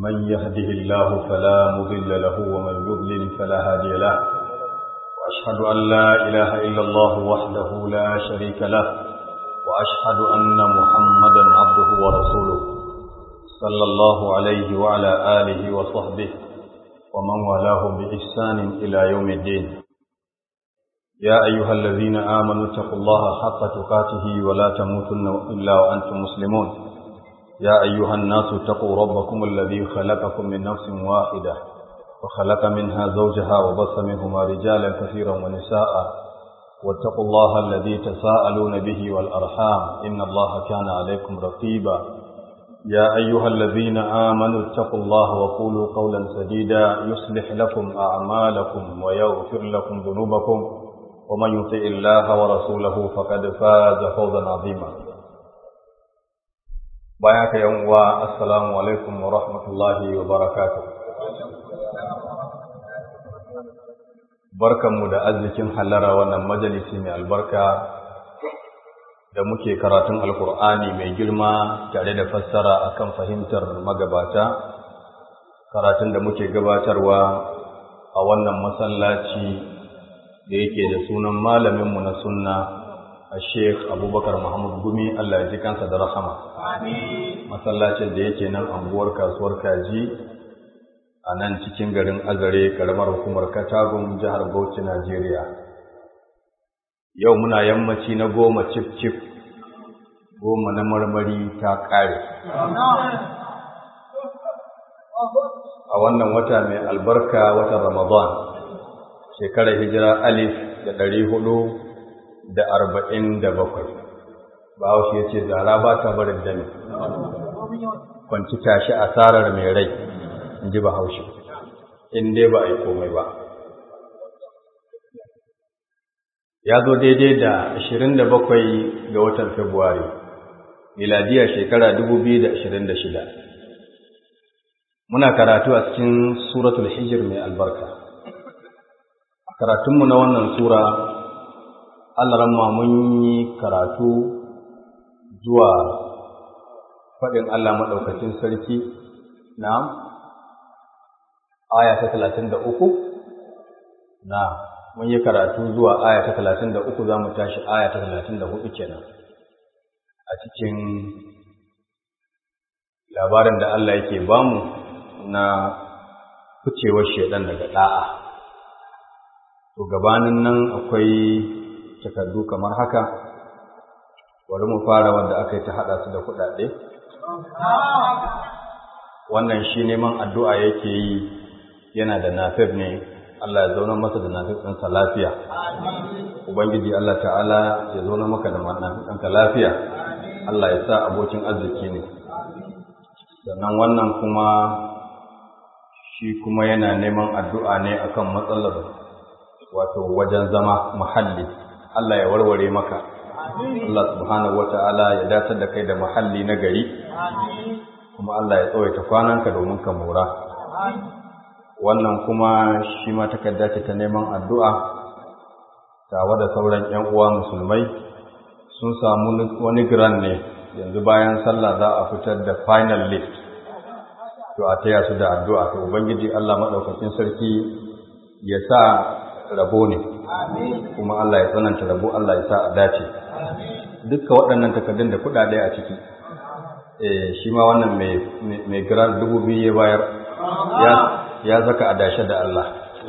من يهده الله فلا مضل له ومن يضلل فلا هادي له وأشهد أن لا إله إلا الله وحده لا شريك له وأشهد أن محمدا عبده ورسوله صلى الله عليه وعلى آله وصحبه ومن والاه بإحسان إلى يوم الدين يا أيها الذين آمنوا اتقوا الله حق تقاته ولا تموتن إلا وأنتم مسلمون يا أيها الناس اتقوا ربكم الذي خلقكم من نفس واحدة وخلق منها زوجها وبث منهما رجالا كثيرا ونساء واتقوا الله الذي تساءلون به والأرحام إن الله كان عليكم رقيبا يا أيها الذين آمنوا اتقوا الله وقولوا قولا سديدا يصلح لكم أعمالكم ويغفر لكم ذنوبكم ومن يطع الله ورسوله فقد فاز فوزا عظيما بياك يوم السلام عليكم ورحمة الله وبركاته barkanmu da arzikin hallara wannan majalisi mai albarka da muke karatun alkur'ani mai girma tare da fassara akan fahimtar magabata karatun da muke gabatarwa a wannan masallaci da yake da sunan malaminmu na sunna a sheikh abubakar muhammad gumi allah ya ji kansa da rahama masallacin da yake nan anguwar kasuwar kaji a nan cikin garin azare karamar hukumar katagun jihar bauchi najeriya yau muna yammaci na goma cif cif goma na marmari ta ƙare a wannan wata mai albarka watan ramadan shekarar hijira alif da ɗari hudu da arba'in da bakwai bahaushe ya ce zara ba ta barin dami kwanci tashi asarar mai rai in ji bahaushe in dai ba a yi komai ba ya zo daidai da ashirin da bakwai ga watan Fabrairu, miladiya shekara dubu biyu da ashirin da shida. Muna karatu a cikin Suratul Hijir mai albarka. A karatunmu na wannan Sura, Allah mun yi karatu zuwa faɗin Allah maɗaukacin sarki na aya ta talatin da uku na mun yi karatu zuwa aya ta talatin da uku za mu tashi aya ta talatin da hudu kenan a cikin labarin da Allah yake bamu na ficewar shaidan daga da'a to gabanin nan akwai takardu kamar haka bari mu fara wanda aka yi ta haɗa su da kuɗaɗe wannan shi neman addu'a yake yi yana da nafef ne Allah ya zauna masa da nafi'insa lafiya. Ubangiji Allah ta'ala ya zauna maka da nafi'inka lafiya. Allah ya sa abokin arziki ne. Sannan wannan kuma shi kuma yana neman addu'a ne akan matsalar wato wajen zama muhalli. Allah ya warware maka. Allah subhanahu wa ta'ala ya datar da kai da muhalli na gari. Kuma Allah ya tsawaita kwananka domin ka mora. wannan kuma shi ma takarda ce ta neman addu'a tawa da sauran ‘yan uwa musulmai sun samu wani gran ne yanzu bayan sallah za a fitar da final list to a taya su da addu'a to ubangiji Allah maɗaukakin sarki ya sa rabo ne kuma Allah ya tsananta rabo Allah ya sa a dace dukkan waɗannan takardun da kuɗaɗe a ciki shi ma wannan mai gran dubu biyu ya bayar ya zaka adashe da Allah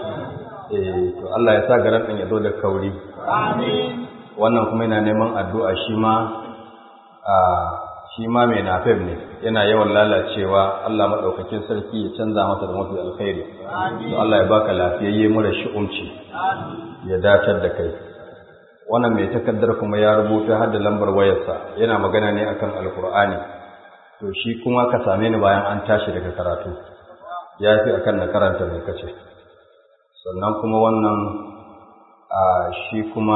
eh to Allah ya sa garan din ya zo da kauri amin wannan kuma yana neman addu'a shi ma a shi ma mai nafib ne yana yawan lalacewa Allah madaukakin sarki ya canza masa da mafi alkhairi to Allah ya baka lafiyayye mura shi'umci ya datar da kai wannan mai takaddar kuma ya rubuta har da lambar wayarsa yana magana ne akan alkur'ani to shi kuma ka same ni bayan an tashi daga karatu ya fi akan na karanta mai kace sannan kuma wannan a shi kuma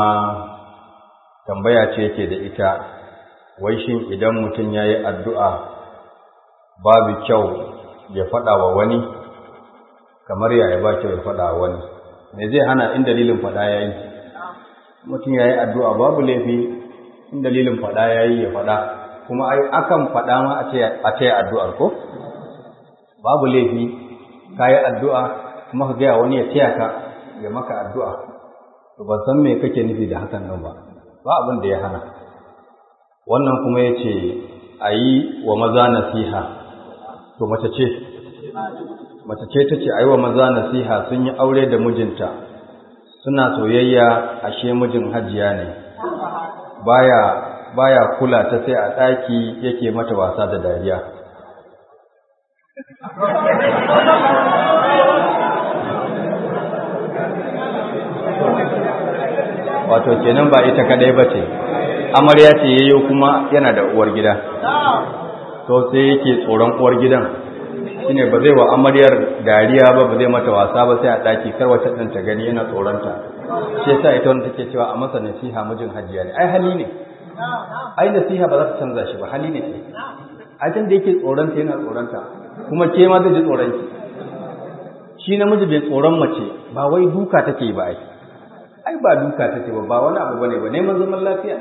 tambaya ce yake da ita wai shin idan mutum ya yi addu'a babu kyau ya faɗa wa wani kamar yaya ba kyau ya faɗa wa wani me zai hana in dalilin faɗa ya yi mutum ya yi addu'a babu laifi in dalilin faɗa ya yi ya faɗa kuma ai akan faɗa ma a ce addu'ar ko babu laifi ka yi addu'a kuma ka gaya wani ya taya ka ya maka addu'a to ban san me kake nufi da hakan nan ba ba abin da ya hana wannan kuma ya ce a yi wa maza nasiha to mace ce mace ce ta ce a yi wa maza nasiha sun yi aure da mijinta suna soyayya ashe mijin hajiya ne baya baya kula ta sai a ɗaki yake mata wasa da dariya wato kenan ba ita kadai ba ce amarya ce yayyo kuma yana da uwar gida to sai yake tsoron uwar gidan shine ba zai wa amaryar dariya ba ba zai mata wasa ba sai a daki kar wata din ta gani yana tsoronta shi yasa ita wanda take cewa a masa nasiha mijin hajiya ne ai hali ne ai nasiha ba za ta canza shi ba hali ne ai tun da yake tsoronta yana tsoronta kuma ke ma zai ji tsoron ki shi namiji bai tsoron mace ba wai duka take ba ai ai ba duka take ba ba wani abu bane ba neman zaman lafiya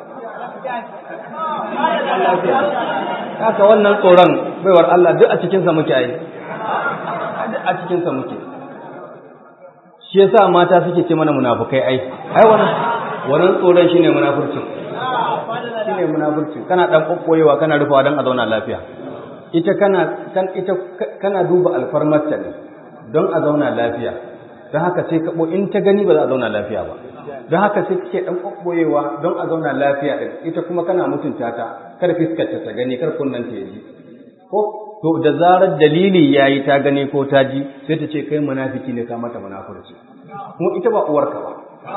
haka wannan tsoron baiwar Allah duk a cikinsa muke ai duk a cikinsa muke shi yasa mata suke ce mana munafukai ai ai wannan wannan tsoron shine munafurcin shine munafurcin kana dan kokkoyewa kana rufawa dan a zauna lafiya ita kana kan ita kana duba alfarmarta ne don a zauna lafiya don haka sai ka in ta gani ba za a zauna lafiya ba don haka sai kake dan kokkoyewa don a zauna lafiya din ita kuma kana mutunta ta kar fiskarta ta gani kar kunnan ta yaji ko to da zarar dalili yayi ta gani ko ta ji sai ta ce kai munafiki ne ka mata munafurci kuma ita ba uwarka ba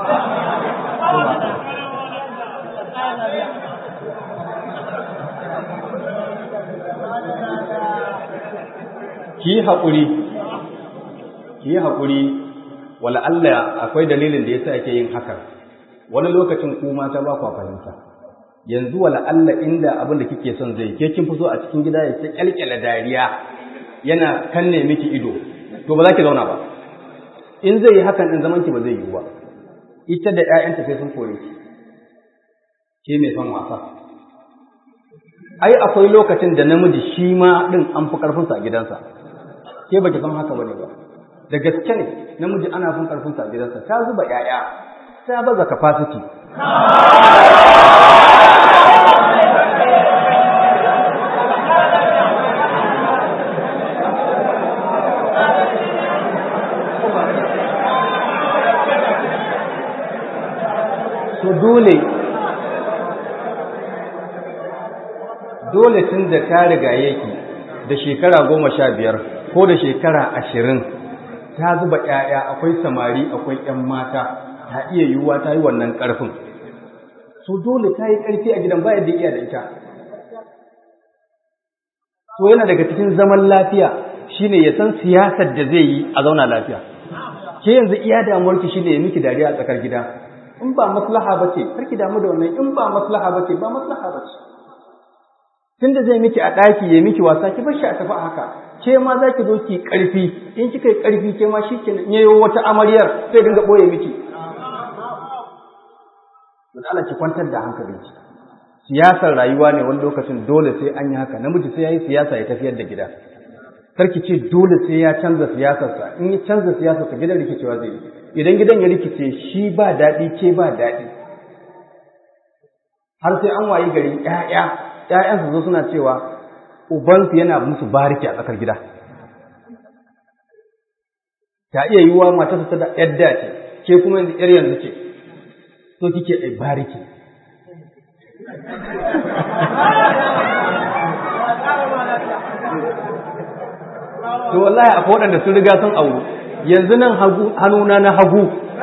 ki haƙuri ki haƙuri wala Allah akwai dalilin da yasa ake yin hakan wani lokacin ku mata ba ku fahimta yanzu wala Allah inda abin da kike son zai ke kin fito a cikin gida ya ce kyalkyala dariya yana kanne miki ido to ba za ki zauna ba in zai yi hakan din zaman ki ba zai yi ba ita da ƴaƴanta sai sun kore ki ke mai son wasa ai akwai lokacin da namiji shi ma din an fi karfin sa a gidansa ke baki san haka bane ba da gaske ne namiji ana fin karfin sa a gidansa ta zuba ƴaƴa ta baza capacity to dole dole tun da ta riga yake da shekara goma sha biyar ko da shekara ashirin ta zuba ‘ya'ya akwai samari akwai ‘yan mata ta iya yiwuwa ta yi wannan ƙarfin so dole ta yi ƙarfi a gidan bayan da iya da ita so yana daga cikin zaman lafiya shine ya san siyasar da zai yi a zauna lafiya ke yanzu iya damuwarki shine ya miki dariya a tsakar gida in ba maslaha ba ce karki damu da wannan in ba maslaha ba ce ba maslaha ba ce tunda zai miki a ɗaki ya miki wasa ki bar shi a tafi haka ke ma za ki zo ki ƙarfi in kika yi ƙarfi ke ma shi kenan yayo wata amaryar sai dinga ɓoye miki don Allah ki kwantar da hankalinki siyasar rayuwa ne wani lokacin dole sai an yi haka namiji sai ya yi siyasa ya tafiyar da gida karki ce dole sai ya canza siyasarsa in ya canza siyasarsa gidan rikicewa zai yi idan gidan ya rikice shi ba daɗi ke ba daɗi har sai an wayi gari ƴaƴa ƴaƴansu zo suna cewa ubansu yana musu bariki a tsakar gida ta iya yiwuwa matarsa ta da yadda ce ke kuma yanzu ƴar yanzu ce so kike ai bariki to wallahi akwai waɗanda sun riga sun auru yanzu nan hannuna na hagu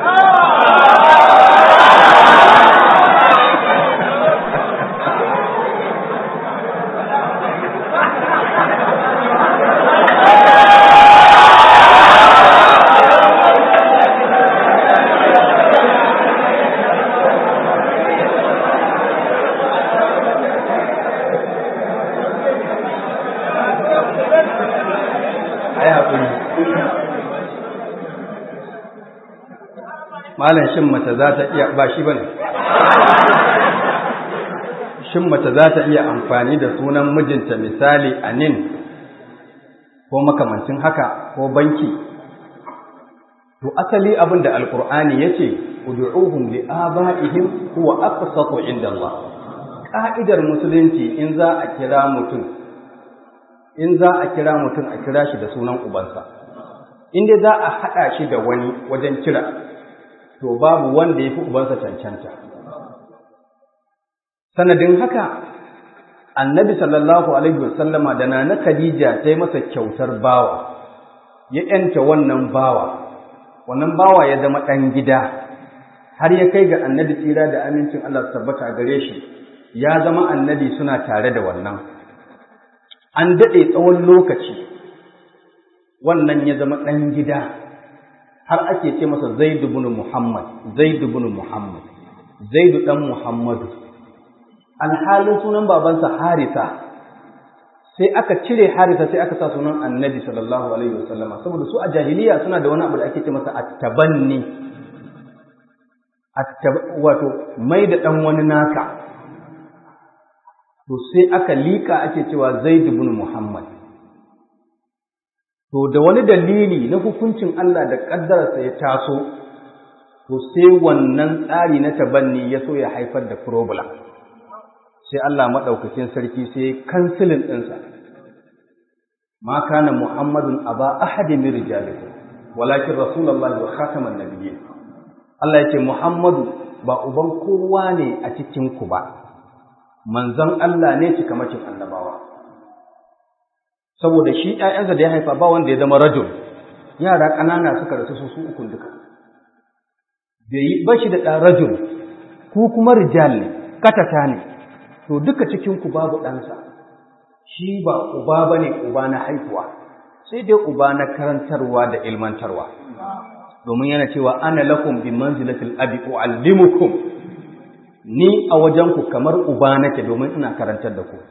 malam shin mace za ta iya ba shi bane shin mace za ta iya amfani da sunan mijinta misali anin ko makamancin haka ko banki to asali abin da alkur'ani ya ce ud'uhum li aba'ihim huwa aqsatu inda Allah ka'idar musulunci in za a kira mutum in za a kira mutum a kira shi da sunan ubansa in dai za a haɗa shi da wani wajen kira to babu wanda ya fi ubansa cancanta sanadin haka annabi sallallahu alaihi wasallama da nana khadija ta yi masa kyautar bawa ya yanta wannan bawa wannan bawa ya zama ɗan gida har ya kai ga annabi tsira da amincin Allah tabbata gare shi ya zama annabi suna tare da wannan an daɗe tsawon lokaci wannan ya zama ɗan gida har ake ce masa zaidu bin muhammad zaidu bin muhammad zaidu ɗan muhammadu alhalin sunan babansa harisa sai aka cire harisa sai aka sa sunan annabi sallallahu alaihi wasallama saboda su a jahiliya suna da wani abu da ake ce masa attabanni wato mai da ɗan wani naka to sai aka liƙa ake cewa zaid ibn muhammad to da wani dalili na hukuncin Allah da ƙaddararsa ya taso to sai wannan tsari na tabanni ya so ya haifar da problem sai Allah maɗaukakin sarki sai kansilin ɗinsa ma kana muhammadun aba ahadin min rijalikum walakin rasulullahi wa khataman nabiyyin Allah ya ce muhammadu ba uban kowa ne a cikin ku ba manzon Allah ne cikamakin annabawa saboda shi ƴaƴansa da ya haifa ba wanda ya zama rajul yara ƙanana suka rasu su su ukun duka bai yi bashi da ɗan rajul ku kuma rijal ne katata ne to duka cikin ku babu ɗansa shi ba uba bane uba na haihuwa sai dai uba na karantarwa da ilmantarwa domin yana cewa ana lakum bi manzilatil abi uallimukum ni a wajen ku kamar uba nake domin ina karantar da ku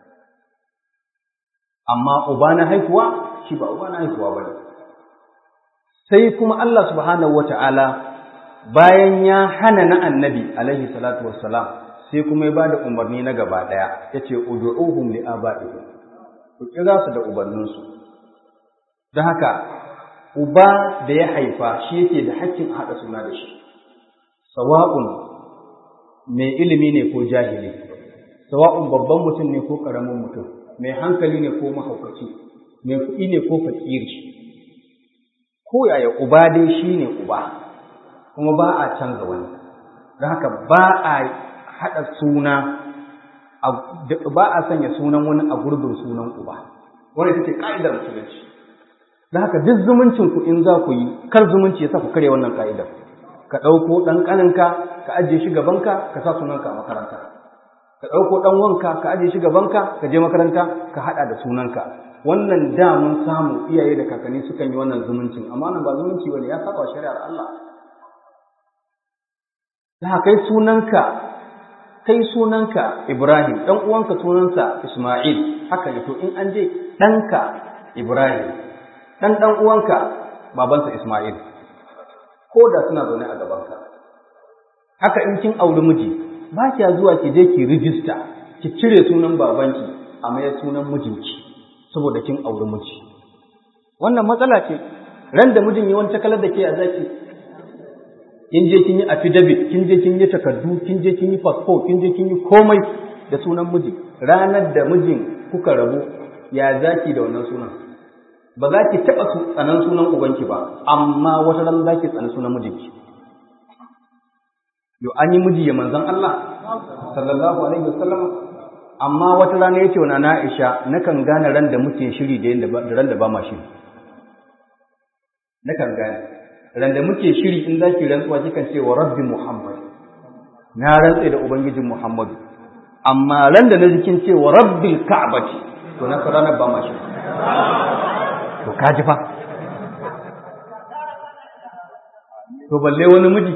amma uba na haihuwa shi ba uba na haihuwa bane sai kuma Allah subhanahu wata'ala bayan ya hana na annabi alaihi salatu wassalam sai kuma ya bada umarni na gaba daya yace ud'uhum li aba'ihim ku kira su da ubanninsu don haka uba da ya haifa shi yake da hakkin haɗa suna da shi sawa'un mai ilimi ne ko jahili sawa'un babban mutum ne ko ƙaramin mutum mai hankali ne ko mahaukaci mai kuɗi ne ko fakiri ko yaya uba dai shi ne uba kuma ba a canza wani don haka ba a haɗa suna ba a sanya sunan wani a gurbin sunan uba wani ita ce ƙa'idar musulunci don haka duk zumuncin ku in za ku yi kar zumunci ya sa ku karya wannan ƙa'idar ka ɗauko ɗan ƙaninka ka ajiye shi gabanka ka sa sunanka a makaranta ka ɗauko ɗan wanka ka ajiye shi gabanka ka je makaranta ka haɗa da sunanka wannan da mun samu iyaye da kakanni sukan yi wannan zumuncin amma nan ba zumunci bane ya saba shari'ar Allah da kai sunanka kai sunanka Ibrahim dan uwanka sunansa Isma'il haka ne to in an je ɗanka Ibrahim dan dan uwanka babansa Isma'il ko da suna zaune a gabanka haka in kin auri miji ba kiya zuwa ki je ki rijista ki cire sunan babanki a mayar sunan mijinki saboda kin auri miji wannan matsala ce ran da mijin yi wani takalar da ke a zaki kin je kin yi affidavit kin je kin yi takardu kin je kin yi passport kin je kin yi komai da sunan miji ranar da mijin kuka rabu ya zaki da wannan sunan ba za ki taɓa tsanan sunan ubanki ba amma wata ran za ki tsani sunan mijinki yo an yi miji ya manzon Allah sallallahu alaihi wasallam amma wata rana yace wa na Aisha nakan gane ran da muke shiri da yanda da ran da ba ma shiri nakan gane ran da muke shiri in zaki rantsuwa kikan ce wa rabbi muhammad na rantse da ubangijin muhammadu amma ran da na jikin ce wa rabbil ka'bati to na ranar ba ma shiri to kaji fa to balle wani miji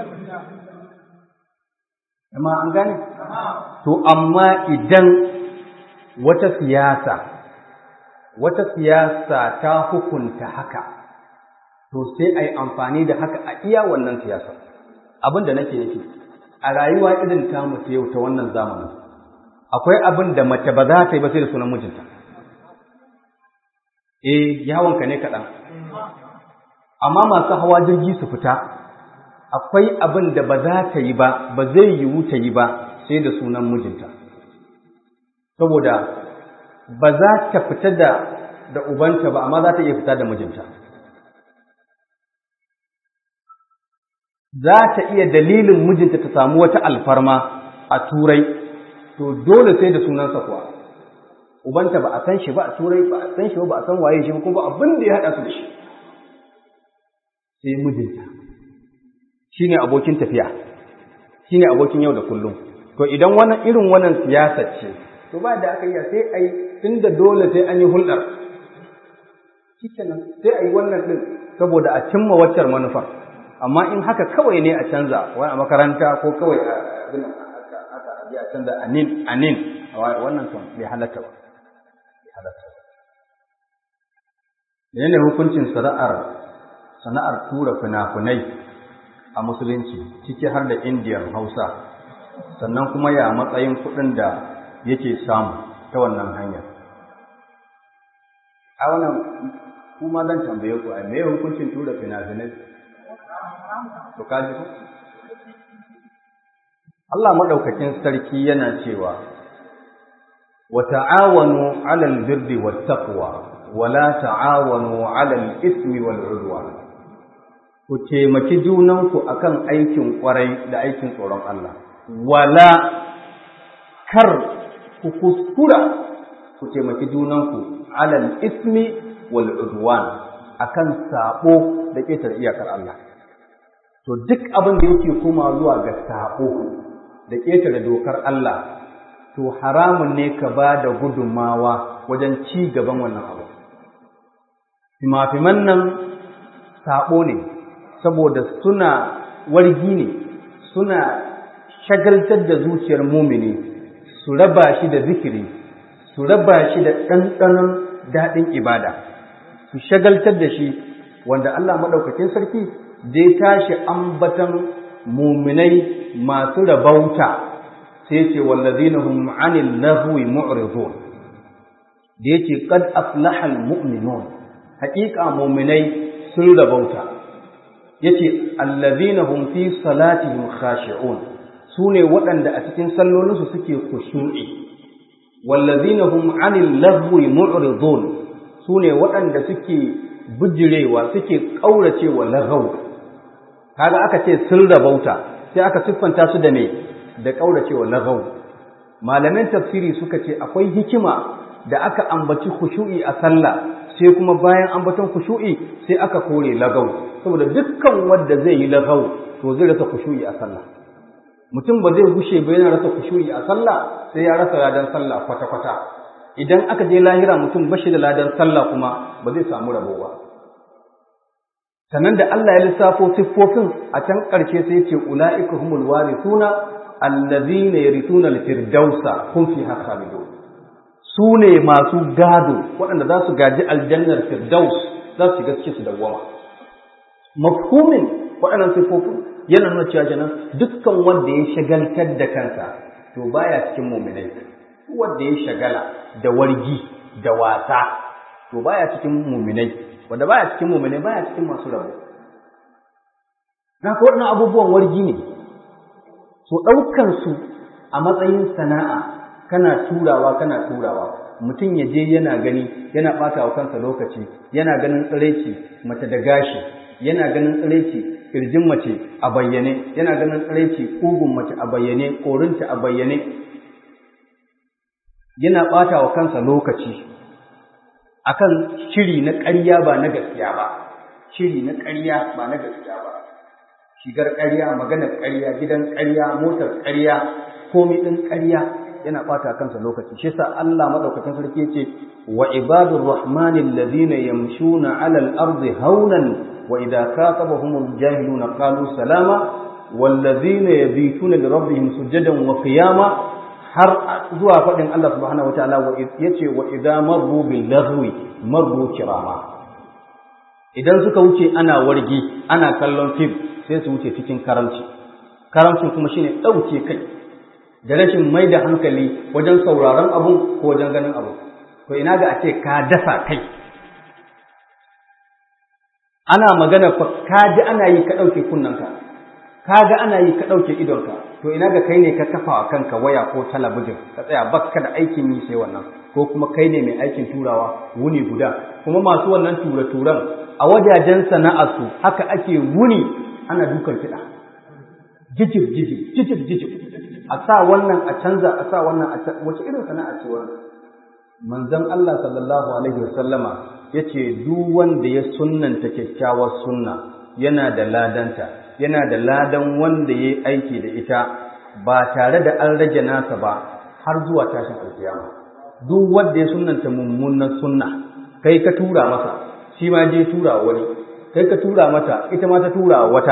amma an gane to amma idan wata siyasa wata siyasa ta hukunta haka to sai a yi amfani da haka a iya wannan siyasa abin da nake nufi a rayuwa irin ta mutu yau ta wannan zamanin akwai abin da mace ba za ta yi ba sai da sunan mijinta eh yawonka ne kaɗan amma masu hawa jirgi su fita akwai abin da ba za ta yi ba ba zai yiwu ta yi ba sai da sunan mijinta saboda ba za ta fita da da ubanta ba amma za ta iya fita da mijinta za ta iya dalilin mijinta ta samu wata alfarma a turai to dole sai da sunansa kuwa ubanta ba a san shi ba a turai ba a san shi ba ba a san waye shi ba kuma abin da ya haɗa su da shi sai mijinta shine abokin tafiya shine abokin yau da kullum to idan wannan irin wannan siyasa ce to ba da aka yi sai ai tunda dole sai an yi hulɗar shikenan sai ai wannan din saboda a cimma waccar manufar amma in haka kawai ne a canza wani a makaranta ko kawai a abin aka a canza anin anin wannan kan bai halatta ba bai halatta ba menene hukuncin sana'ar sana'ar tura fina-finai a musulunci ciki har da indiyan hausa sannan kuma ya matsayin kuɗin da yake samu ta wannan hanyar a wannan kuma zan tambaye ku a me hukuncin tura fina-finai to kaji ku Allah madaukakin sarki yana cewa wa ta'awanu 'alal birri wat taqwa wa la ta'awanu 'alal ismi wal 'udwan ku taimaki junanku akan aikin kwarai da aikin tsoron Allah wala kar ku kuskura ku taimaki junanku 'alal ismi wal 'udwan akan sabo da ƙetar iyakar Allah to duk abin da yake koma zuwa ga sabo da ƙetare dokar Allah to haramun ne ka ba da gudunmawa wajen ci gaban wannan abu fimafiman nan sabo ne saboda suna wargi ne suna shagaltar da zuciyar mumini su raba shi da zikiri su raba shi da ɗanɗanon daɗin ibada su shagaltar da shi wanda Allah maɗaukakin sarki zai tashi ambatan muminai masu rabauta sai ce wallazina hum anil lahwi mu'ridun da yake qad aflaha al mu'minun haƙiƙa muminai sun rabauta yace allazina hum fi salatihim khashi'un sune waɗanda a cikin sallolinsu suke khushu'i wallazina hum anil lahwi mu'ridun sune waɗanda suke bijirewa suke ƙauracewa lagaw kaga aka ce sun rabauta sai aka siffanta su da me da ƙauracewa lagaw malaman tafsiri suka ce akwai hikima da aka ambaci khushu'i a sallah sai kuma bayan ambaton khushu'i sai aka kore lagaw saboda dukkan wanda zai yi lagaw to zai rasa khushu'i a sallah mutum ba zai gushe ba yana rasa khushu'i a sallah sai ya rasa ladan sallah kwata kwata idan aka je lahira mutum bashi da ladan sallah kuma ba zai samu rabo ba sannan da Allah ya lissafo siffofin a can ƙarshe sai ce ula'ika humul warithuna allazina yarithuna al-firdausa hum fiha khalidun su ne masu gado waɗanda za su gaji aljannar firdaus za su shiga cikin su dawwama mafhumin waɗannan siffofin yana nuna cewa kenan dukkan wanda ya shagaltar da kansa to baya cikin mu'minai wanda ya shagala da wargi da wasa to baya cikin mu'minai wanda baya cikin mu'minai baya cikin masu rabo haka waɗannan abubuwan wargi ne so ɗaukan su a matsayin sana'a kana turawa kana turawa mutum ya je yana gani yana ɓata wa kansa lokaci yana ganin tsiraici mace da gashi yana ganin tsiraici kirjin mace a bayyane yana ganin tsiraici ƙugun mace a bayyane ƙorinta a bayyane yana ɓata wa kansa lokaci akan shiri na ƙarya ba na gaskiya ba shiri na ƙarya ba na gaskiya ba shigar ƙarya maganar ƙarya gidan ƙarya motar ƙarya komai ɗin ƙarya yana ɓata kansa lokaci shi sa Allah madaukakin sarki yace wa ibadur rahmanil ladina yamshuna 'alal ardi haunan wa idza khatabahumul jahiluna qalu salama wal ladina yabituna li rabbihim sujadan wa qiyama har zuwa faɗin Allah subhanahu wataala yace wa idza marru bil lahwi marru kirama idan suka wuce ana wargi ana kallon fim sai su wuce cikin karamci karamcin kuma shine ɗauke kai da rashin mai da hankali wajen sauraron abu ko wajen ganin abu to ina ga a ce ka dasa kai ana magana fa kaji ana yi ka ɗauke kunnanka kaga ana yi ka ɗauke idonka to ina ga kai ne ka kafa wa kanka waya ko talabijin ka tsaya bakka da aikin yi sai wannan ko kuma kai ne mai aikin turawa wuni guda kuma masu wannan tura-turan a wajajen sana'arsu haka ake wuni ana dukan kiɗa jijib jijib jijib jijib a sa wannan a canza a sa wannan a canza wace irin sana'a ce wannan manzon Allah sallallahu alaihi wasallama yace duk wanda ya sunnanta kyakkyawar sunna yana da ladanta yana da ladan wanda yayi aiki da ita ba tare da an rage nasa ba har zuwa tashin alkiyama duk wanda ya sunnanta mummunan sunna kai ka tura masa shi ma je tura wani kai ka tura mata ita ma ta tura wata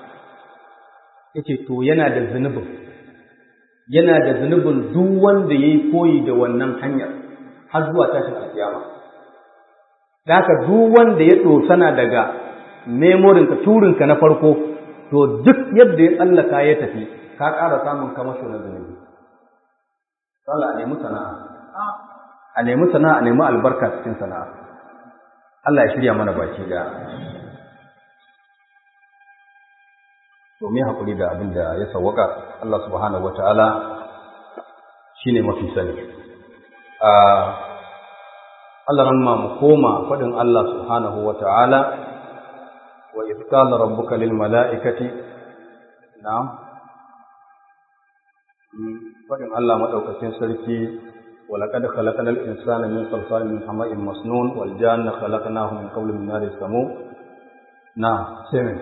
yace to yana da zunubin yana da zunubin duk wanda yayi koyi da wannan hanyar har zuwa tashin alkiyama da haka duk wanda ya dosana daga memorinka turinka na farko to duk yadda ya tsallaka ya tafi ka ƙara samun kamasho na zunubi sallah a nemi sana'a a nemi sana'a a nemi albarka cikin sana'a Allah ya shirya mana baki da to me hakuri da abin da ya sawwaka Allah subhanahu wataala shine mafi sani a Allah ramma mu koma fadin Allah subhanahu wataala wa idh qala rabbuka lil mala'ikati na'am fadin Allah madaukakin sarki ولقد خلقنا الإنسان من صلصال من حماء مسنون والجان خلقناه من قبل من نار السموم نعم سمع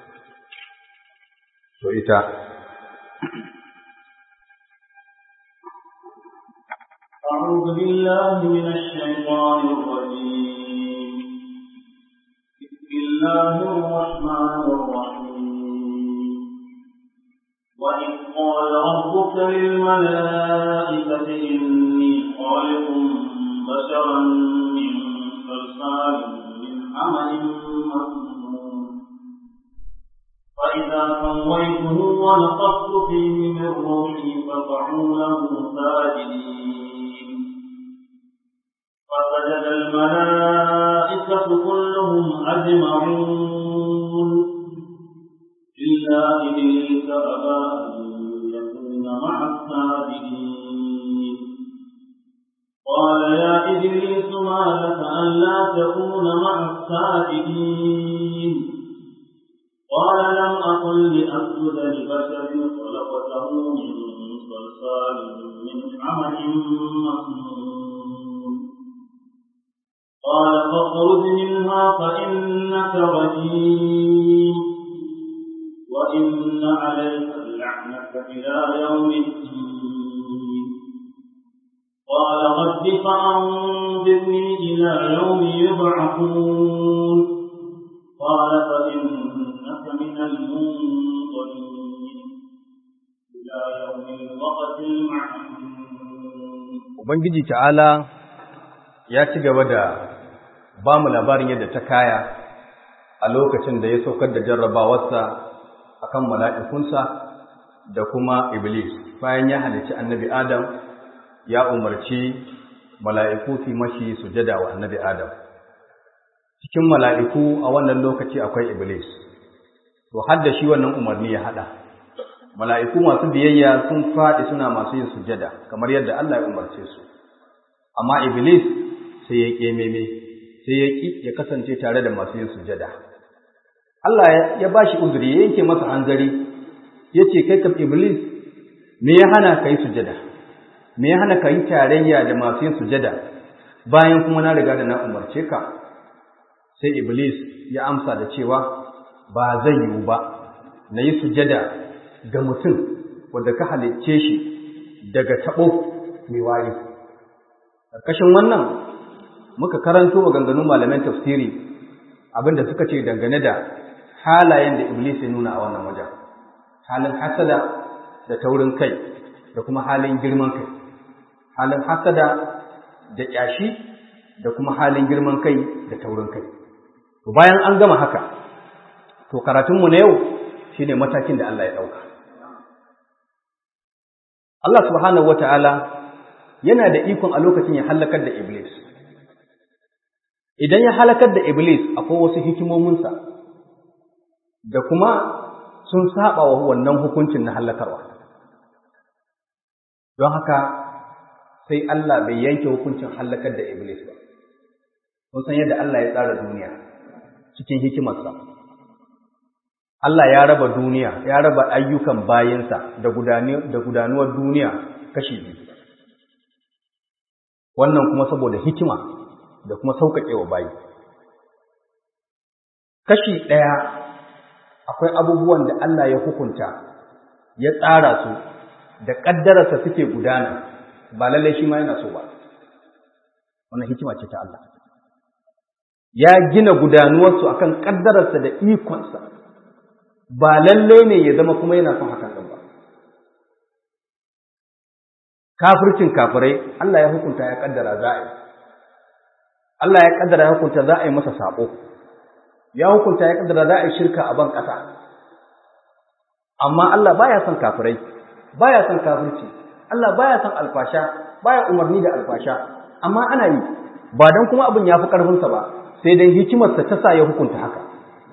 to ita أعوذ بالله من الشيطان الرجيم بسم الله الرحمن الرحيم وإذ قال ربك للملائكة إني خالق بشرا من صلصال من حمأ مسنون فإذا سويته ونفخت فيه من روحي فقعوا له ساجدين فسجد الملائكة كلهم أجمعون إلا إبليس أبى أن يكون مع الساجدين قال يا إبليس ما لك ألا تكون مع الساجدين قال لم أقل لأسجد لبشر خلقته من صلصال من حمل مسنون قال فاخرج منها فإنك رجيم وإن عليك اللعنة إلى يوم الدين قال رب فأنظرني إلى يوم يبعثون قال فإنك من المنظرين إلى يوم الوقت المعلوم ubangiji ta'ala ya ci gaba da ba mu labarin yadda ta kaya a lokacin da ya saukar da jarrabawarsa akan mala'ikunsa da kuma iblis bayan ya halicci annabi adam ya umarci mala'iku su mashi sujada wa annabi adam cikin mala'iku a wannan lokaci akwai iblis to har da shi wannan umarni ya hada mala'iku masu biyayya sun faɗi suna masu yin sujada kamar yadda Allah ya umarce su amma iblis sai ya kememe sai ya ki ya kasance tare da masu yin sujada Allah ya ba shi uzuri ya yanke masa hanzari ya ce kai kam iblis me ya hana ka yi sujada me ya hana ka yi tarayya da masu yin sujada bayan kuma na riga da na umarce ka sai iblis ya amsa da cewa ba zai yiwu ba na yi sujada ga mutum wanda ka halicce shi daga taɓo mai wari ƙarƙashin wannan muka karanto maganganun malaman tafsiri abinda suka ce dangane da halayen da iblis ya nuna a wannan wajen halin hasada da taurin kai da kuma halin girman kai halin hasada da ƙyashi da kuma halin girman kai da taurin kai to bayan an gama haka to karatunmu na yau shine matakin da Allah ya ɗauka Allah subhanahu wata'ala yana da ikon a lokacin ya hallakar da iblis idan ya halakar da iblis akwai wasu hikimominsa da kuma sun saba wa wannan hukuncin na halakarwa don haka sai Allah bai yanke hukuncin halakar da iblis ba kun san yadda Allah ya tsara duniya cikin hikimarsa Allah ya raba duniya ya raba ayyukan bayinsa da gudanuwar duniya kashi biyu wannan kuma saboda hikima da kuma sauƙaƙewa bayi kashi ɗaya akwai abubuwan da Allah ya hukunta ya tsara su da ƙaddararsa suke gudana ba lallai shi ma yana so ba wannan hikima ce ta Allah ya gina gudanuwarsu akan ƙaddararsa da ikonsa ba lallai ne ya zama kuma yana son hakan ba kafircin kafirai Allah ya hukunta ya kaddara za a yi Allah ya kaddara ya hukunta za a yi masa sabo ya hukunta ya kaddara za a yi shirka a ban ƙasa amma Allah baya son kafirai baya son kafirci Allah baya son alfasha baya umarni da alfasha amma ana yi ba dan kuma abin ya fi ƙarfinsa ba sai dai hikimarsa ta sa ya hukunta haka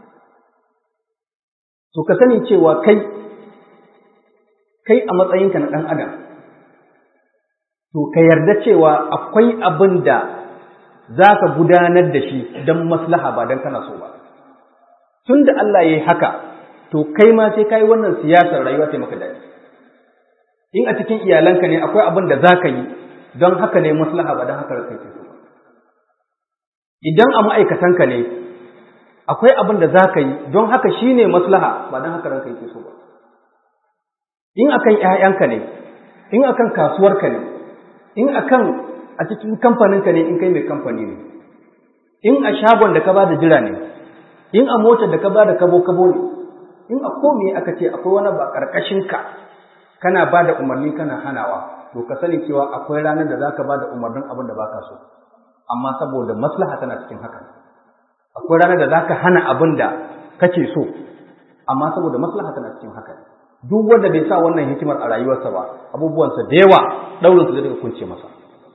to ka sani cewa kai kai a matsayinka na ɗan adam to ka yarda cewa akwai abin da za ka gudanar da shi don maslaha ba don kana so ba tun da Allah ya yi haka to kai ma sai ka yi wannan siyasar rayuwa sai maka daɗi in a cikin iyalanka ne akwai abin da za ka yi don haka ne maslaha ba don haka kai ke so idan a ma'aikatanka ne akwai abin da za ka yi don haka shi ne maslaha ba don haka ranka yake so ba in akan ‘ya'yanka ne in akan kasuwarka ne in akan a cikin kamfaninka ne in kai mai kamfani ne in a shagon da ka ba da jira ne in a motar da ka ba da kabo-kabo ne in a kome aka ce akwai wani ba ƙarƙashinka kana ba da umarni kana hanawa to ka sani cewa akwai ranar da za ka ba da umarnin abin da ba ka so amma saboda maslaha tana cikin hakan akwai ranar da za ka hana abin da kake so amma saboda maslaha tana cikin hakan duk wanda bai sa wannan hikimar a rayuwarsa ba abubuwansa da yawa daurinsa zai daga kunce masa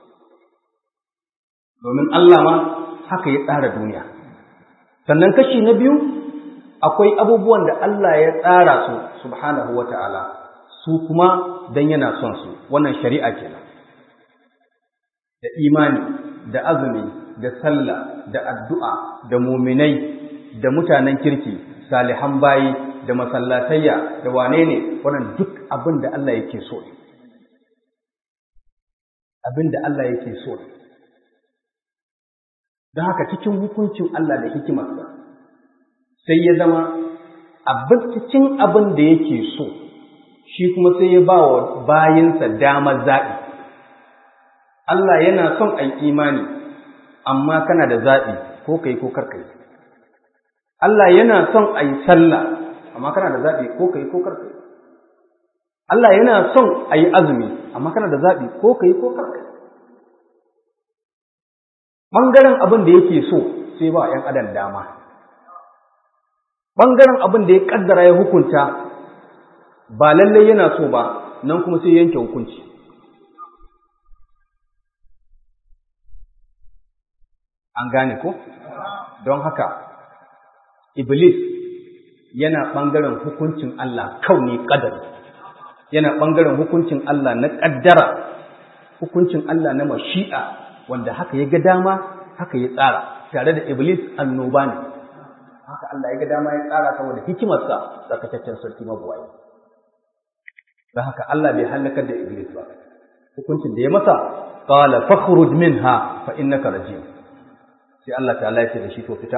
domin Allah ma haka ya tsara duniya sannan kashi na biyu akwai abubuwan da Allah ya tsara su subhanahu wata'ala su kuma dan yana son su wannan shari'a kenan da imani da azumi da sallah da addu'a da muminai da mutanen kirki salihan bayi da masallatayya da wane ne wannan duk abin da Allah yake so ne abin da Allah yake so ne don haka cikin hukuncin Allah da hikimarsa sai ya zama abin cikin abin da yake so shi kuma sai ya ba wa bayinsa damar zaɓi Allah yana son a imani amma kana da zaɓi ko kai ko karkai Allah yana son a yi sallah amma kana da zaɓi ko kai ko karkai Allah yana son a yi azumi amma kana da zaɓi ko kai ko karkai ɓangaren abin da yake so sai ba ‘yan adam dama ɓangaren abin da ya ƙaddara ya hukunta ba lallai yana so ba nan kuma sai yanke hukunci an gane ko don haka iblis yana ɓangaren hukuncin Allah kauni ƙadar yana ɓangaren hukuncin Allah na ƙaddara hukuncin Allah na mashi'a wanda haka ya ga dama haka ya tsara tare da iblis annoba ne haka Allah ya ga dama ya tsara saboda hikimarsa tsakataccen sarki mabuwayi don haka Allah bai halakar da iblis ba hukuncin da ya masa qala fakhruj minha fa innaka rajim sai Allah ta'ala ya ce da shi to fita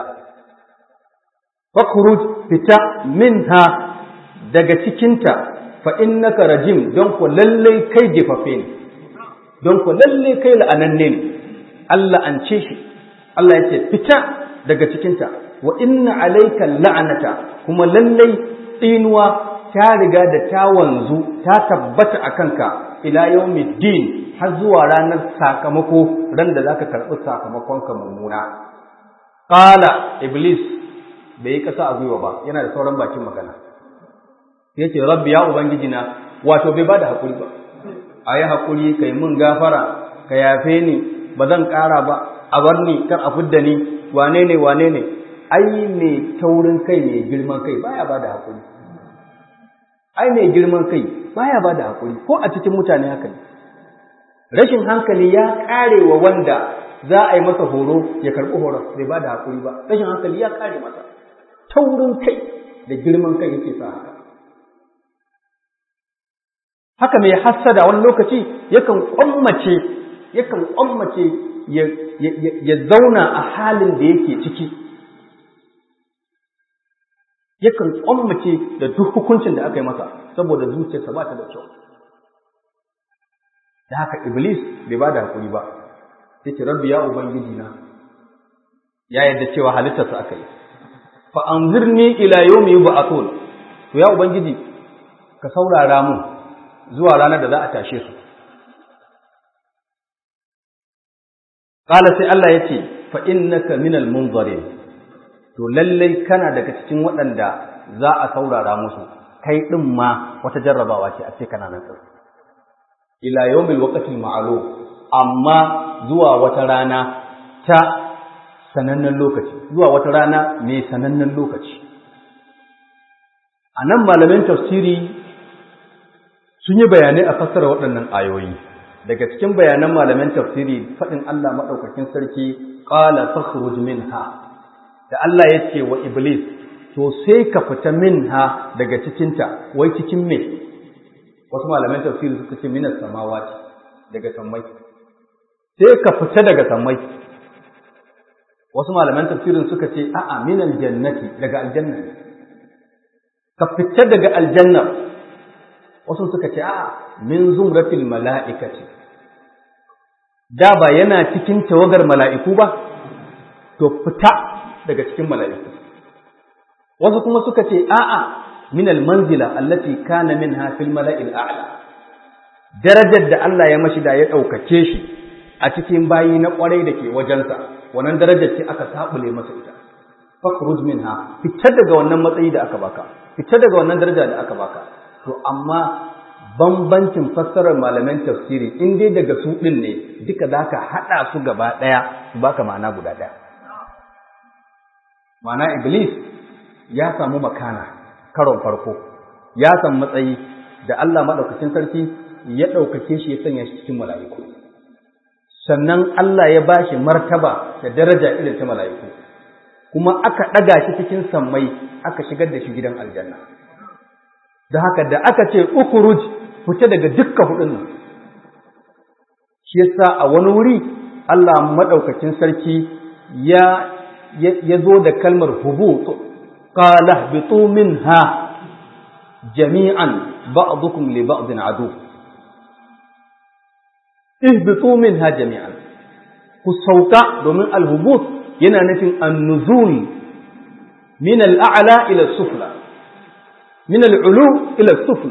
fakhruj fita minha daga cikinta fa innaka rajim don ko lalle kai jefafe ne don ko lalle kai la'ananne ne Allah an ce shi Allah ya ce fita daga cikinta wa inna alayka la'anata kuma lalle tsinuwa ta riga da ta wanzu ta tabbata a kanka ila yawmiddin har zuwa ranar sakamako ran da zaka karɓi sakamakon ka mummuna qala iblis bai yi kasa a gwiwa ba yana da sauran bakin magana yace rabbi ya ubangiji na wato bai bada hakuri ba ayi hakuri kai mun gafara ka yafe ni ba zan ƙara ba a bar ni kar a fidda ni wane ne wane ne ai mai taurin kai mai girman kai baya ba da haƙuri ai mai girman kai baya ba da haƙuri ko a cikin mutane haka ne rashin hankali ya ƙare wa wanda za a yi masa horo ya karɓi horon bai ba da haƙuri ba rashin hankali ya ƙare masa taurin kai da girman kai yake sa haka haka mai hassada wani lokaci yakan kwammace yakan kwammace ya zauna a halin da yake ciki yakan kwammace da duk hukuncin da aka yi masa saboda zuciyarsa ba ta da kyau da haka iblis bai ba da hakuri ba sai ce rabbi ya ubangiji na ya yadda cewa halittarsa aka yi fa anzirni ila yawmi yub'athun to ya ubangiji ka saurara mun zuwa ranar da za a tashe su qala sai Allah yace fa innaka minal munzirin to lallai kana daga cikin waɗanda za a saurara musu kai din ma wata jarrabawa ce a ce kana nan tsaro ila yawmil waqtil ma'lum amma zuwa wata rana ta sanannen lokaci zuwa wata rana mai sanannen lokaci a nan malamin tafsiri sun yi bayanai a fassara waɗannan ayoyi daga cikin bayanan malamin tafsiri faɗin Allah maɗaukakin sarki ƙala fakhruj minha da Allah ya ce wa iblis to sai ka fita minha daga cikinta wai cikin me wasu malaman tafsiri suka ce minas samawati daga sammai sai ka fita daga sammai wasu malaman tafsirin suka ce a'a minal jannati daga aljanna ka fita daga aljanna wasu suka ce a'a min zumratil mala'ikati da ba yana cikin tawagar mala'iku ba to fita daga cikin mala'iku wasu kuma suka ce a'a min almanzila allati kana minha fil mala'il a'la darajar da Allah ya mashi da ya ɗaukace shi a cikin bayi na ƙwarai da ke wajensa wannan darajar ce aka sabule masa ita fakhruj minha fitar daga wannan matsayi da aka baka fitar daga wannan daraja da aka baka to amma bambancin fassarar malaman tafsiri in dai daga su din ne duka zaka hada su gaba daya su baka ma'ana guda daya ma'ana iblis ya samu makana karon farko ya samu matsayi da Allah madaukakin sarki ya ɗaukake shi ya sanya shi cikin mala'iku sannan Allah ya bashi martaba da daraja irin ta mala'iku kuma aka ɗaga shi cikin sammai aka shigar da shi gidan aljanna da haka da aka ce ukuruj fita daga dukkan hudun nan shi yasa a wani wuri Allah madaukakin sarki ya ya zo da kalmar hubut qala bitu minha jami'an ba'dukum li ba'din adu ihbitu minha jami'an ku sauka domin alhubut yana nufin annuzul min al'a'la ila sufla min al'ulu ila sufla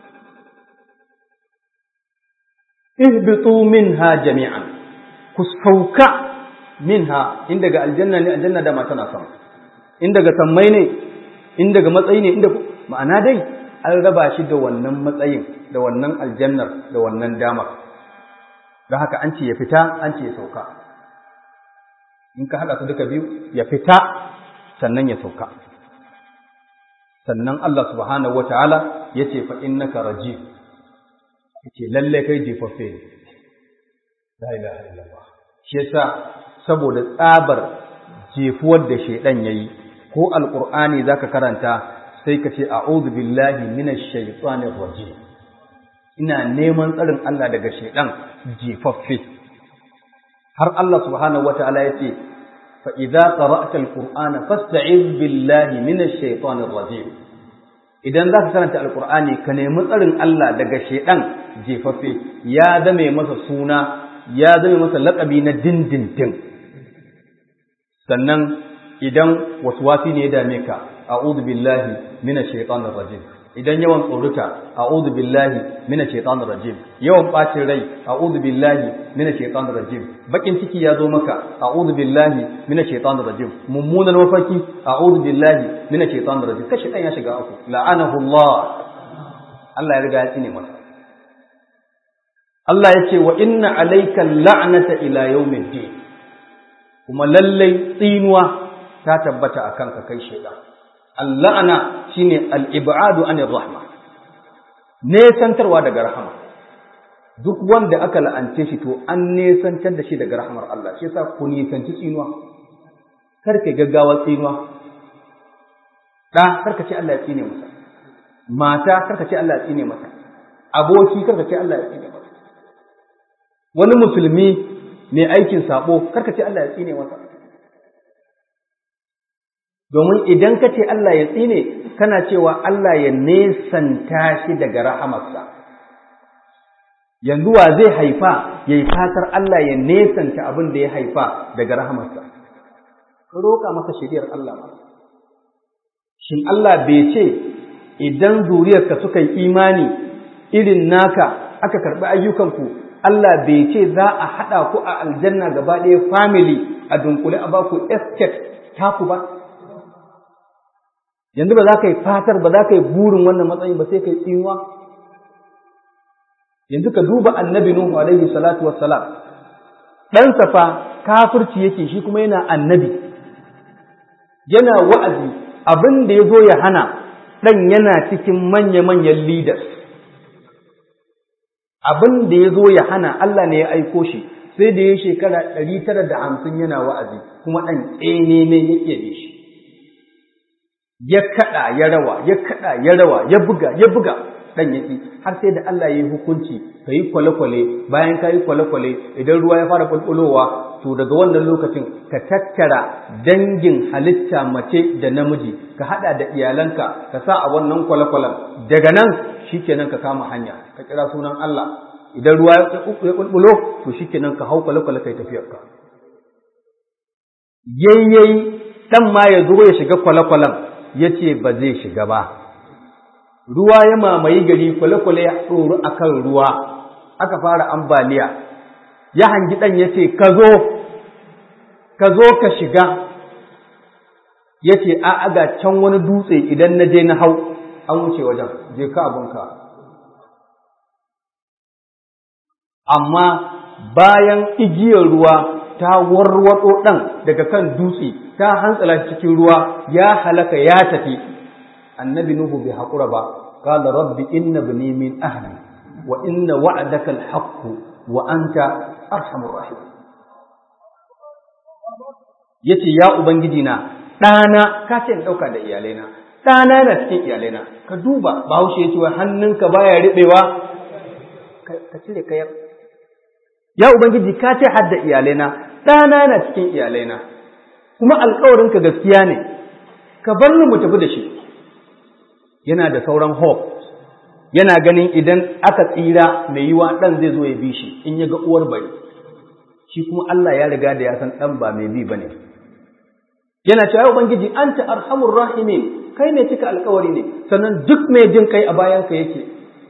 ihbitu minha jami'an ku sauka minha in daga aljanna ne aljanna da tana sama in daga sammai ne in daga matsayi ne inda ma'ana dai an raba shi da wannan matsayin da wannan aljannar da wannan damar don haka an ce ya fita an ce ya sauka in ka haɗa su duka biyu ya fita sannan ya sauka sannan Allah subhanahu wa ta'ala ya ce fa innaka raji ya ce lalle kai jefaffe ne la ilaha illallah shi yasa saboda tsabar jefuwar da shaidan yayi ko alqur'ani zaka karanta sai ka ce a'udhu billahi minash shaitanir rajim ina neman tsarin Allah daga shaidan jefaffe har Allah subhanahu wataala yace fa idza qara'ta alqur'ana fasta'iz billahi minash shaitanir rajim idan zaka karanta alqur'ani ka nemi tsarin Allah daga shaidan jefaffe ya zame masa suna ya zame masa laƙabi na dindindin sannan idan waswasi ne ya dame ka a'udhu billahi minash shaitanir rajim idan yawan tsoruta a'udhu billahi minash shaitanir rajim yawan bacin rai a'udhu billahi minash shaitanir rajim bakin ciki ya zo maka a'udhu billahi minash shaitanir rajim mummunan mafarki a'udhu billahi minash shaitanir rajim kashi dan ya shiga uku la'anahu Allah Allah ya riga ya tsine masa Allah ya ce wa inna alayka la'nata ila yawmiddin kuma lallai tsinuwa ta tabbata a kanka kai shaidan alla'ana shine al-ib'adu anir rahma nesantarwa daga rahama duk wanda aka la'ance shi to an nesantar da shi daga rahmar Allah shi yasa ku nisanci tsinuwa kar ka gaggawa tsinuwa da kar ka ce Allah ya tsine masa mata kar ka ce Allah ya tsine masa aboki kar ka ce Allah ya tsine masa wani musulmi mai aikin sabo kar ka ce Allah ya tsine masa domin idan ka ce Allah ya tsine kana cewa Allah ya nesanta shi daga rahamarsa yanzu wa zai haifa ya yi fatar Allah ya nesanta abin da ya haifa daga rahamarsa ka roƙa masa shiriyar Allah ma shin Allah bai ce idan zuriyarka suka yi imani irin naka aka karɓi ayyukanku Allah bai ce za a haɗa ku a aljanna gaba ɗaya family a dunkule a baku estate taku ba yanzu ba za ka yi fatar ba za ka yi burin wannan matsayin ba sai ka yi tsinuwa yanzu ka duba annabi nuhu alaihi salatu wassalam ɗansa fa kafirci yake shi kuma yana annabi yana wa'azi abin da ya zo ya hana ɗan yana cikin manya-manyan leaders abin da ya zo ya hana Allah ne ya aiko shi sai da ya shekara ɗari tara da hamsin yana wa'azi kuma ɗan tsene ne yake da shi ya kaɗa ya rawa ya kaɗa ya rawa ya buga ya buga ɗan yaki har sai da Allah ya yi hukunci ka yi kwale-kwale bayan ka yi kwale-kwale idan ruwa ya fara bulbulowa to daga wannan lokacin ka tattara dangin halitta mace da namiji ka haɗa da iyalanka ka sa a wannan kwale-kwalen daga nan shikenan ka kama hanya ka kira sunan Allah idan ruwa ya bulbulo to shikenan ka hau kwale-kwale kai tafiyarka yayyayi dan ma ya zo ya shiga kwale-kwalen ya ce ba zai shiga ba ruwa ya mamaye gari kwale-kwale ya ɗoru a kan ruwa aka fara ambaliya ya hangi ɗan ya ce ka zo ka zo ka shiga ya ce a aga can wani dutse idan na je na hau an wuce wajen je ka abinka amma bayan igiyar ruwa ta warwaɗo ɗan daga kan dutse ta hantsala cikin ruwa ya halaka ya tafi annabi nuhu bai haƙura ba qala rabbi inna bani min ahli wa inna wa'daka al-haqq wa anta arhamur rahim yace ya ubangiji na ɗana ka ce in ɗauka da iyalaina ɗana na cikin iyalaina ka duba bahaushe ya ce wa hannunka baya riɓewa ka cire kayar ya ubangiji ka ce hadda iyalaina ɗana na cikin iyalaina kuma alkawarinka gaskiya ne ka bar ni mu tafi da shi yana da sauran hope yana ganin idan aka tsira mai yiwa ɗan zai zo ya bi shi in ya ga uwar bari shi kuma Allah ya riga da ya san ɗan ba mai bi ba ne yana cewa ubangiji anta arhamur rahimin kai ne cika alkawari ne sannan duk mai jin kai a bayanka yake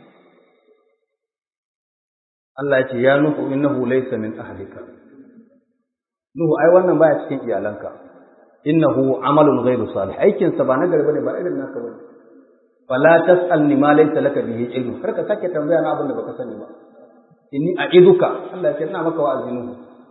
Allah ya ce ya nuhu innahu laysa min ahlika nuhu ai wannan baya cikin iyalanka innahu amalun ghairu salih aikin sa ba na gari bane ba irin naka bane fala tasalni ma laysa laka bihi ilmu kar ka sake tambaya na abin da baka sani ba inni a'iduka Allah ya ce ina maka wa'azi nuhu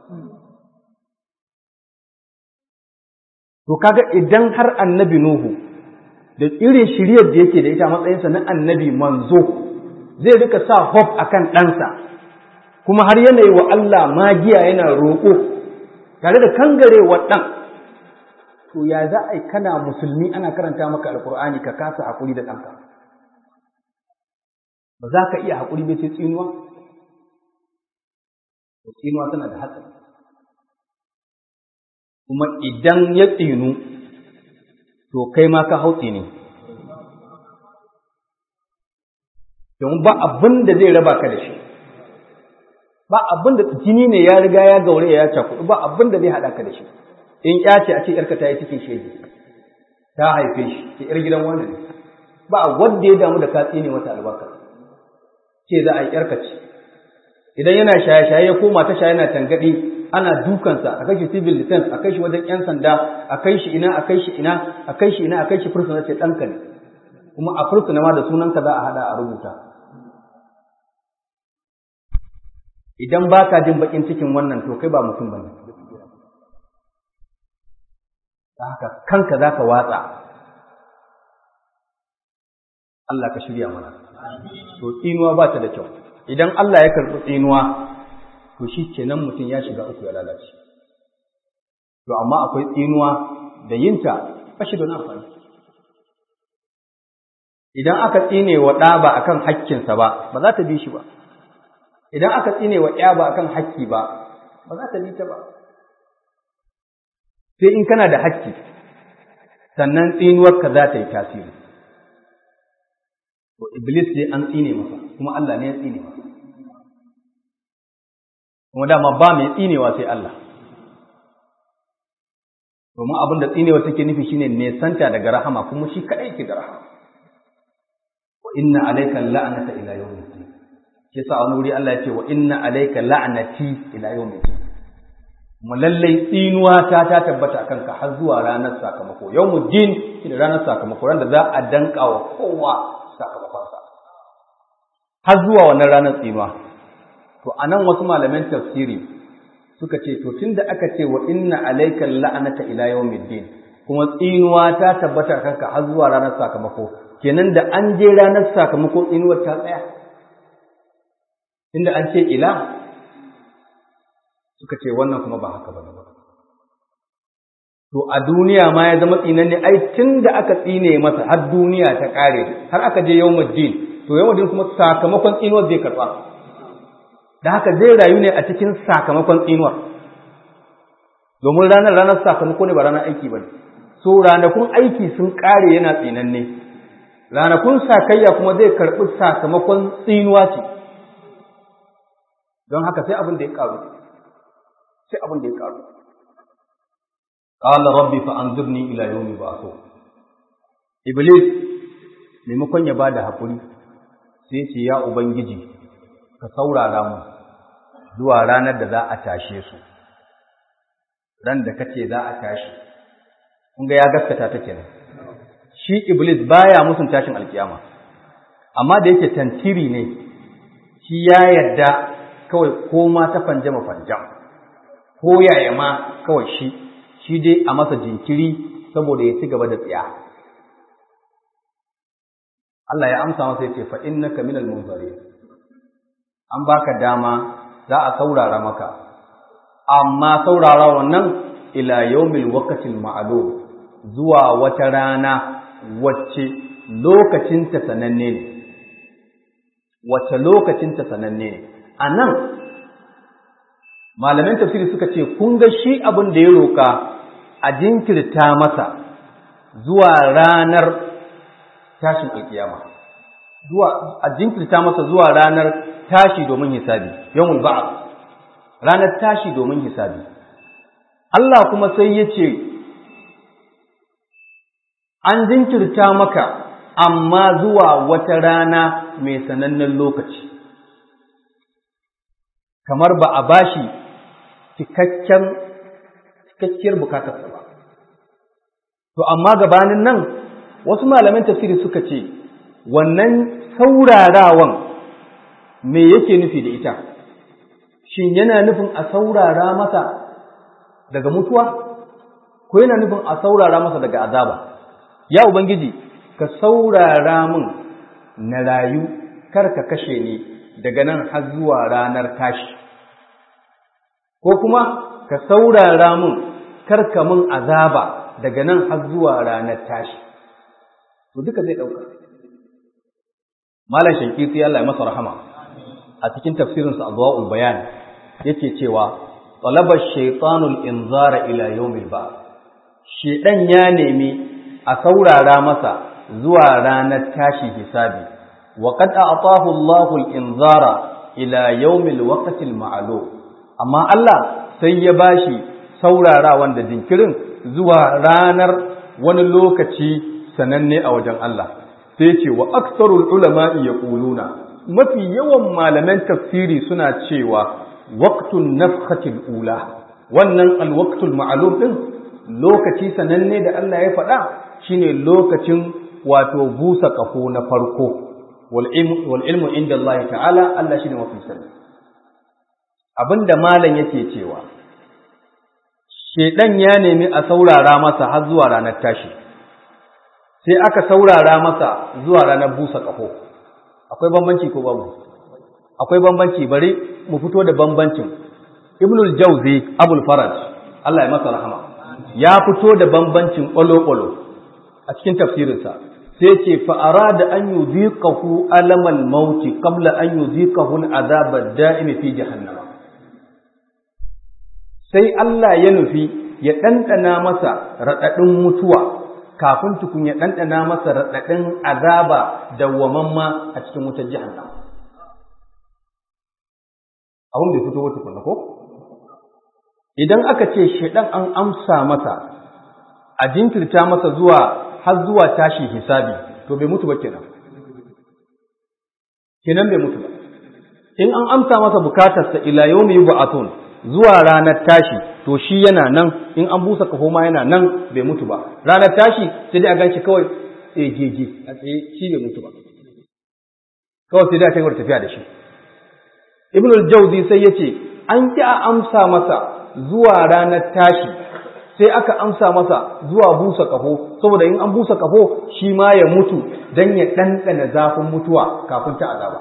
to kaga idan har annabi nuhu da irin shiriyar da yake da ita matsayinsa na annabi manzo zai rika sa hope akan ɗansa kuma har yanayi wa Allah magiya yana roƙo tare da kangarewa ɗan to ya za a yi kana musulmi ana karanta maka alkur'ani ka kasa haƙuri da ɗanka ba za ka iya haƙuri bai sai tsinuwa to tsinuwa tana da hatsari kuma idan ya tsinu to kai ma ka hau tsini domin ba abin da zai raba ka da shi ba abin da jini ne ya riga ya gaure ya cakudu ba abin da zai haɗa ka da shi in ya ce a ce yarka ta yi cikin shege ta haife shi ke yar gidan wani ne ba wanda ya damu da ka tsine mata albarka ce za a yi yarka ce idan yana shaye-shaye ya koma ta shaye yana tangaɗi ana dukansa a kai shi civil defense a kai shi wajen yan sanda a kai shi ina a kai shi ina a kai shi ina a kai shi fursuna ce ɗanka ne kuma a fursuna ma da sunanka za a haɗa a rubuta idan ba ka jin bakin cikin wannan to kai ba mutum ba ne ta haka kanka za ka watsa Allah ka shirya mana to tsinuwa ba ta da kyau idan Allah ya karɓi tsinuwa to shi kenan mutum ya shiga uku ya lalace to amma akwai tsinuwa da yinta ba shi da amfani idan aka tsine wa ɗa ba akan hakkinsa ba ba za ta bi shi ba idan aka tsine wa ƴa ba akan hakki ba ba za ta bi ta ba sai in kana da hakki sannan tsinuwarka za ta yi tasiri to iblis sai an tsine masa kuma Allah ne ya tsine masa kuma dama ba mai tsinewa sai Allah domin abin da tsinewa take nufi shine nesanta daga rahama kuma shi kadai ke da rahama wa inna alayka la'nata ila yawmid din shi yasa wani wuri Allah ya ce wa inna alayka la'nati ila yawmid din kuma lallai tsinuwa ta ta tabbata kanka har zuwa ranar sakamako yawmud din shi da ranar sakamako ran da za a danka wa kowa sakamakonsa har zuwa wannan ranar tsinuwa to anan wasu malaman tafsiri suka ce to tunda aka ce wa inna alayka la'nata ila yawmiddin kuma tsinuwa ta tabbata kanka har zuwa ranar sakamako kenan da an je ranar sakamako tsinuwar ta tsaya inda an ce ila suka ce wannan kuma ba haka bane ba to a duniya ma ya zama tsinanne ai tunda aka tsine masa har duniya ta kare har aka je yawmuddin to yawmuddin kuma sakamakon tsinuwar zai karba da haka zai rayu ne a cikin sakamakon tsinuwar domin ranar ranar sakamako ne ba ranar aiki ba ne so ranakun aiki sun ƙare yana tsinanne ranakun sakayya kuma zai karɓi sakamakon tsinuwa ce don haka sai abin da ya ƙaru sai abin da ya ƙaru qala rabbi fa anzurni ila yawmi ba'thu iblis maimakon ya bada hakuri sai ce ya ubangiji ka saurara mu zuwa ranar da za a tashe su ran da kace za a tashi kun ga ya gaskata ta kenan shi iblis baya musun tashin alkiyama amma da yake tantiri ne shi ya yarda kawai ko ma ta fanjama fanjam ko yaya ma kawai shi shi dai a masa jinkiri saboda ya ci gaba da tsiya Allah ya amsa masa yace fa innaka minal munzirin an baka dama za a saurara maka amma saurara wannan ila yaumil waqtil ma'lum zuwa wata rana wacce lokacin ta sananne ne wacce lokacin ta sananne ne anan malaman tafsiri suka ce kun ga shi abin da ya roka a jinkirta masa zuwa ranar tashin alkiyama zuwa a jinkirta masa zuwa ranar tashi domin hisabi yawmul ba'd ranar tashi domin hisabi Allah kuma sai ya ce an jinkirta maka amma zuwa wata rana mai sanannen lokaci kamar ba a bashi cikakken cikakkiyar bukatarsa ba to amma gabanin nan wasu malaman tafsiri suka ce wannan saurarawan me yake nufi da ita shin yana nufin a saurara masa daga mutuwa ko yana nufin a saurara masa daga azaba ya ubangiji ka saurara min na rayu kar ka kashe ni daga nan har zuwa ranar tashi ko kuma ka saurara min kar ka min azaba daga nan har zuwa ranar tashi to duka zai ɗauka malam shankiti Allah ya masa rahama a cikin tafsirinsa adwa'ul bayan yake cewa talabar shaytanul inzara ila yawmil ba shedan ya nemi a saurara masa zuwa ranar tashi hisabi wa qad a'tahu Allahu al-inzara ila yawmil waqtil ma'lum amma Allah sai ya bashi saurara wanda jinkirin zuwa ranar wani lokaci sananne a wajen Allah sai ce wa aksarul ulama'i yaquluna mafi yawan malaman tafsiri suna cewa waqtun nafkhatil ula wannan alwaqtul ma'lum din lokaci sananne da Allah ya faɗa shine lokacin wato busa kafo na farko wal ilmu inda Allah ta'ala Allah shine mafi sani abinda malam yake cewa shedan ya nemi a saurara masa har zuwa ranar tashi sai aka saurara masa zuwa ranar busa kafo akwai bambanci ko babu akwai bambanci bari mu fito da bambancin ibnul jauzi abul faraj Allah ya masa rahama ya fito da bambancin ƙwalo-ƙwalo a cikin tafsirinsa sai ce fa'ara da an yi zikahu alamal mauti kabla an yi zikahu azabar da'imi fi jahannama sai Allah ya nufi ya ɗanɗana masa raɗaɗin mutuwa kafin tukun ya ɗanɗana masa raɗaɗin azaba dawwamamma a cikin wutar jahannama abin bai fito wata kunna ko? idan aka ce shaidan an amsa masa a jinkirta masa zuwa har zuwa tashi hisabi to bai mutu ba kenan kenan bai mutu ba in an amsa masa bukatarsa ila yawmi yub'athun zuwa ranar tashi to shi yana nan in an busa kafo ma yana nan bai mutu ba ranar tashi sai dai a ganshi kawai ejeje a tsaye shi bai mutu ba kawai sai dai a kai tafiya da shi ibnul jawzi sai yace an ki a amsa masa zuwa ranar tashi sai aka amsa masa zuwa busa kafo saboda in an busa kafo shi ma ya mutu dan ya ɗanɗana zafin mutuwa kafin ta azaba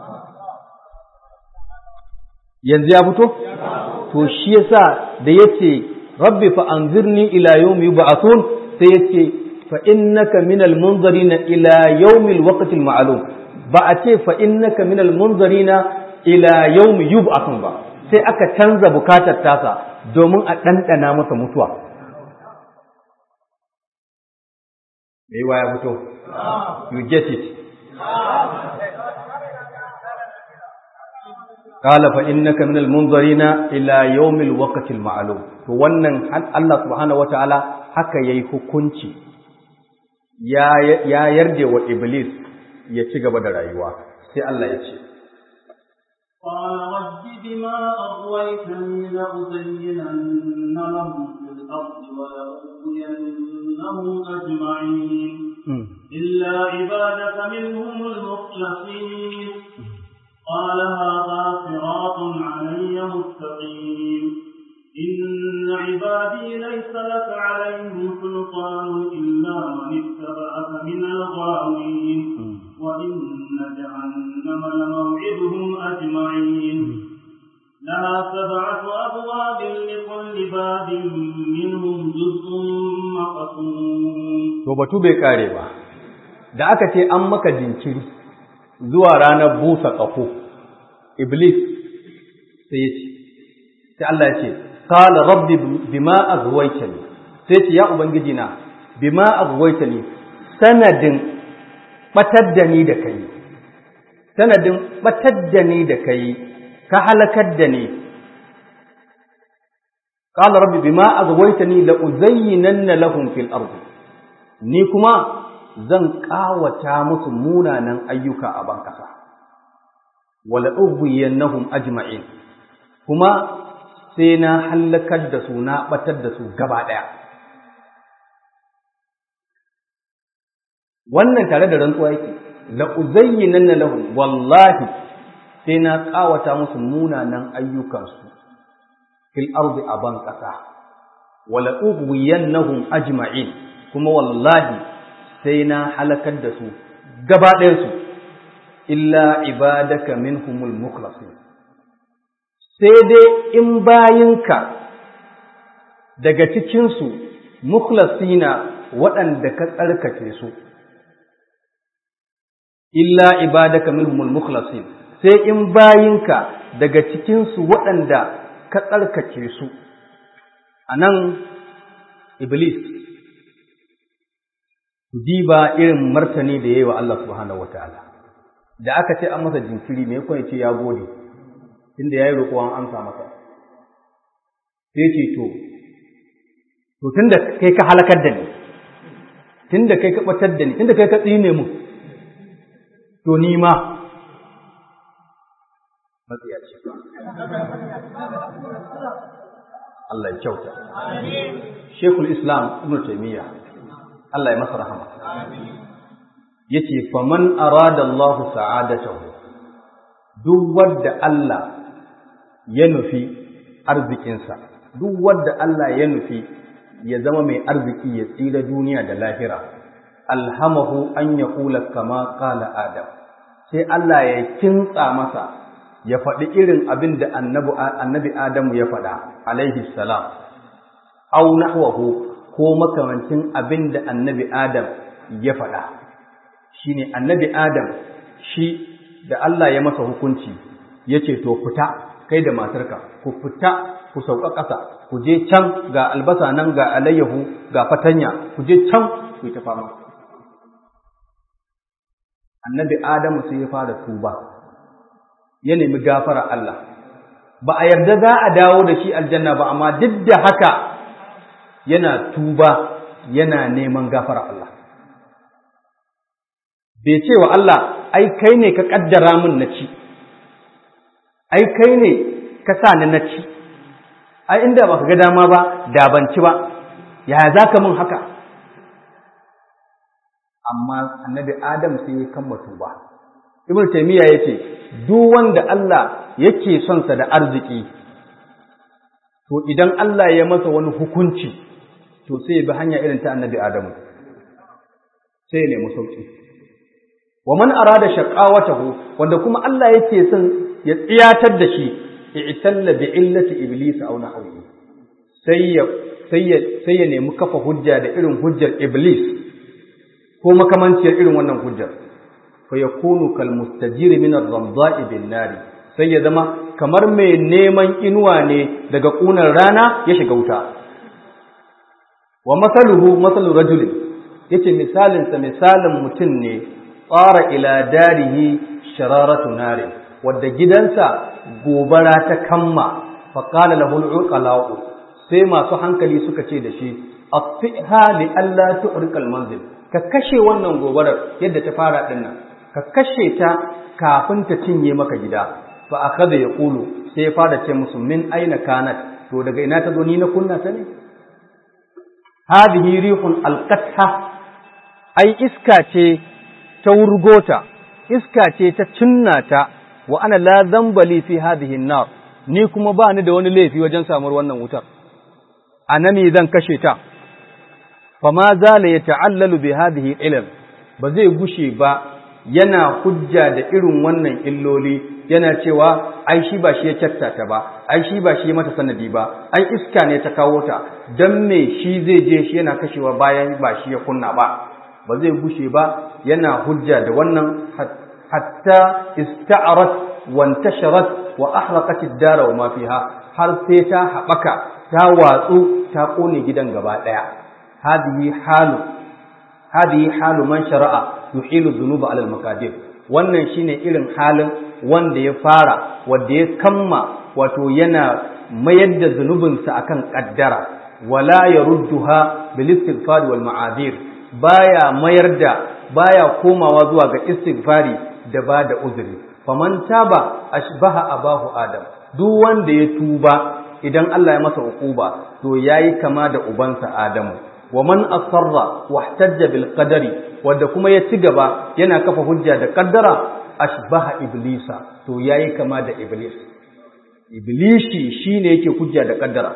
yanzu ya fito to shi yasa da yace rabbi fa anzirni ila yawmi yub'athun sai yace fa innaka minal munzarina ila yawmil waqtil ma'lum ba a ce fa innaka minal munzarina ila yawmi yub'athun ba sai aka canza bukatar tasa domin a ɗanɗana masa mutuwa. Me yi ya fito? You get it. Kala fa innaka minal munzarina ila yawmil waqtil ma'lum. To wannan Allah subhanahu wata'ala haka yayi hukunci ya ya yarda wa Iblis ya ci gaba da rayuwa. Sai Allah ya ce قال رب بما أغويتني لأزينن لهم في الأرض ولأغوينهم أجمعين إلا عبادك منهم المخلصين قال هذا صراط علي مستقيم إن عبادي ليس لك عليهم سلطان إلا من اتبعك من الغاوين وإن جهنم لموعدهم أجمعين لها سبعة أبواب لكل باب منهم جزء مقسوم to batu bai kare ba da aka ce an maka jinkiri zuwa ranar busa ƙafo iblis sai ya ce sai Allah ya ce qala rabbi bima aghwaytani sai ce ya ubangiji na bima aghwaytani sanadin batar da ni da kai sanadin batar da ni da kai ka halakar da ni qala rabbi bima aghwaytani la uzayyinanna lahum fil ardi ni kuma zan kawata musu munanan ayyuka a ban kasa wala ughwiyannahum ajma'in kuma sai na halakar da su na batar da su gaba daya wannan tare da rantsuwa yake la uzayyinanna lahum wallahi sai na kawata musu munanan ayyukansu fil ardi aban kasa wala ughwiyannahum ajma'in kuma wallahi sai na halakar da su gaba ɗayan su illa ibadaka minhumul mukhlasin sai dai in bayinka daga cikin su mukhlasina waɗanda ka tsarkake su illa ibadaka minhumul mukhlasin sai in bayinka daga cikinsu waɗanda ka tsarkake su a nan iblis diba irin martani da ya yi wa Allah subhanahu wa ta'ala da aka ce an masa jinkiri mai kwan ce ya gode inda ya yi roƙo an amsa masa sai ce to to tun da kai ka halakar da ni tun da kai ka ɓatar da ni tun da kai ka tsine mu to ni ma matsiyaci Allah ya kyauta Sheikhul Islam Ibn Taymiyyah Allah ya masa rahama yace faman arada Allah sa'adatahu duk wanda Allah ya nufi arzikinsa duk wanda Allah ya nufi ya zama mai arziki ya tsira duniya da lahira alhamahu an yaqula kama qala adam sai Allah ya kintsa masa ya faɗi irin abin da annabi Adamu ya faɗa alaihi salam au nahwahu ko makamancin abin da annabi Adam ya faɗa shine annabi Adam shi da Allah ya masa hukunci yace to fita kai da matarka ku fita ku sauka ƙasa ku je can ga albasa nan ga alayyahu ga fatanya ku je can ku yi ta fama annabi Adamu sai ya fara tuba ya nemi gafara Allah ba a yarda za a dawo da shi aljanna ba amma duk da haka yana tuba yana neman gafara Allah bai ce wa Allah ai kai ne ka kaddara min na ci ai kai ne ka sa ni na ci ai inda baka ga dama ba da ban ci ba yaya za ka min haka amma annabi adam sai ya kama tuba ibnu taymiya yace duk wanda Allah yake son sa da arziki to idan Allah ya masa wani hukunci to sai ya bi hanya irin ta annabi adamu sai ya nemi sauki wa man arada shaqawatahu wanda kuma Allah yake son ya tsiyatar da shi i'talla bi illati iblis aw nahwi sai ya sai ya sai ya nemi kafa hujja da irin hujjar iblis ko makamanciyar irin wannan hujjar fa yakunu kal mustajir min ar-ramda'i bin nari sai ya zama kamar mai neman inuwa ne daga kunar rana ya shiga wuta wa masaluhu masalu rajulin yace misalin sa misalin mutum ne tsara ila darihi shararatu nari wadda gidansa gobara ta kamma fa qala lahu al sai masu hankali suka ce da shi atfiha li alla tu'rika al-manzil ka kashe wannan gobarar yadda ta fara dinnan ka kashe ta kafin ta cinye maka gida fa akhadha yaqulu sai ya fara ce musu min aina kanat to daga ina ta zo ni na kunna ta ne hadhihi rihun alqatha ai iska ce ta wurgota iska ce ta cinnata wa ana la dhanbali fi hadhihi an-nar ni kuma ba ni da wani laifi wajen samuwar wannan wutar anami zan kashe ta fama zala ya ta'allalu bi hadhihi ilal ba zai gushe ba yana hujja da irin wannan illoli yana cewa ai shi ba shi ya ta ba ai shi ba shi ya mata sanadi ba ai iska ne ta kawo ta dan me shi zai je shi yana kashewa bayan ba shi ya kunna ba ba zai gushe ba yana hujja da wannan hatta ista'arat wa intasharat wa ahraqat ad-dara wa ma fiha har sai ta haɓaka ta watsu ta kone gidan gaba ɗaya هذه حال هذه حال من شرع يحيل الذنوب على المقادير wannan shine irin halin wanda ya fara wanda ya kamma wato yana mayar da zunubinsa akan kaddara wala yarudduha bil istighfar wal ma'adir baya mayar da baya komawa zuwa ga istighfari da ba da uzuri faman taba ashbaha abahu adam duk wanda ya tuba idan Allah ya masa ukuba to yayi kama da ubansa adamu wa man asarra wahtajja bil qadari wanda kuma ya ci gaba yana kafa hujja da kaddara ashbaha iblisa to yayi kama da iblis iblishi shine yake hujja da kaddara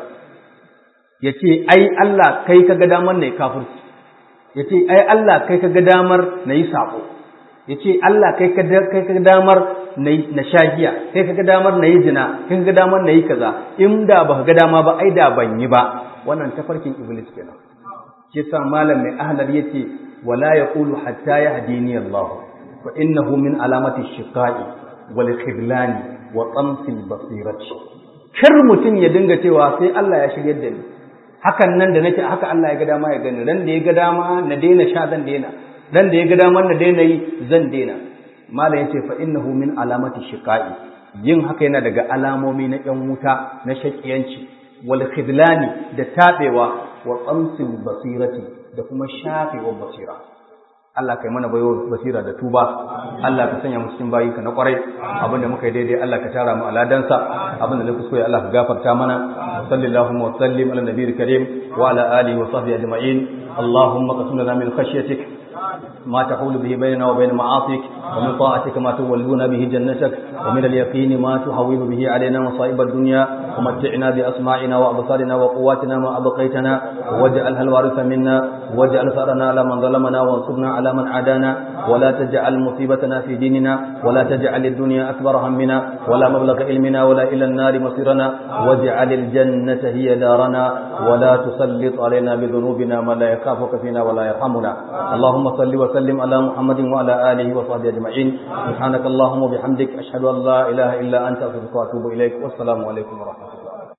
yace ai Allah kai kaga damar nayi kafirci yace ai Allah kai kaga damar nayi sako yace Allah kai kaga kai kaga damar nayi na shagiya kai kaga damar nayi zina kai kaga damar nayi kaza in da baka ga dama ba ai da ban yi ba wannan tafarkin iblis kenan shi sa malam mai ahlar yace wala yaqulu hatta yahdini Allah fa innahu min alamati shiqa'i wal khidlani wa tamsil basirati kar mutun ya dinga cewa sai Allah ya shiryar da ni hakan nan da nake haka Allah ya ga dama ya gani ran da ya ga dama na daina sha zan daina ran da ya ga dama na daina yi zan daina malam yace fa innahu min alamati shiqa'i yin haka yana daga alamomi na yan wuta na shakiyanci wal khidlani da tabewa wa tsamsin basirati da kuma shafewar basira Allah kai mana bayo basira da tuba Allah ka sanya mu cikin bayi ka na kwarai abinda muka yi daidai Allah ka tara mu aladansa abinda na kuskure Allah ka gafarta mana sallallahu wa sallim ala nabiyil karim wa ala alihi wa sahbihi ajma'in اللهم قسم لنا من خشيتك ما تحول به بيننا وبين معاصيك ومن طاعتك ما تولون به جنتك ومن اليقين ما تهون به علينا مصائب الدنيا ومتعنا بأسماعنا وأبصارنا وقواتنا ما أبقيتنا واجعلها الوارث منا واجعل ثأرنا على من ظلمنا وانصرنا على من عادانا ولا تجعل مصيبتنا في ديننا ولا تجعل الدنيا أكبر همنا ولا مبلغ علمنا ولا إلى النار مصيرنا واجعل الجنة هي دارنا ولا تسلط علينا بذنوبنا من لا يخافك فينا ولا يرحمنا اللهم صل وسلم على محمد وعلى آله وصحبه أجمعين سبحانك اللهم وبحمدك أشهد أن لا إله إلا أنت أستغفرك وأتوب إليك والسلام عليكم ورحمة الله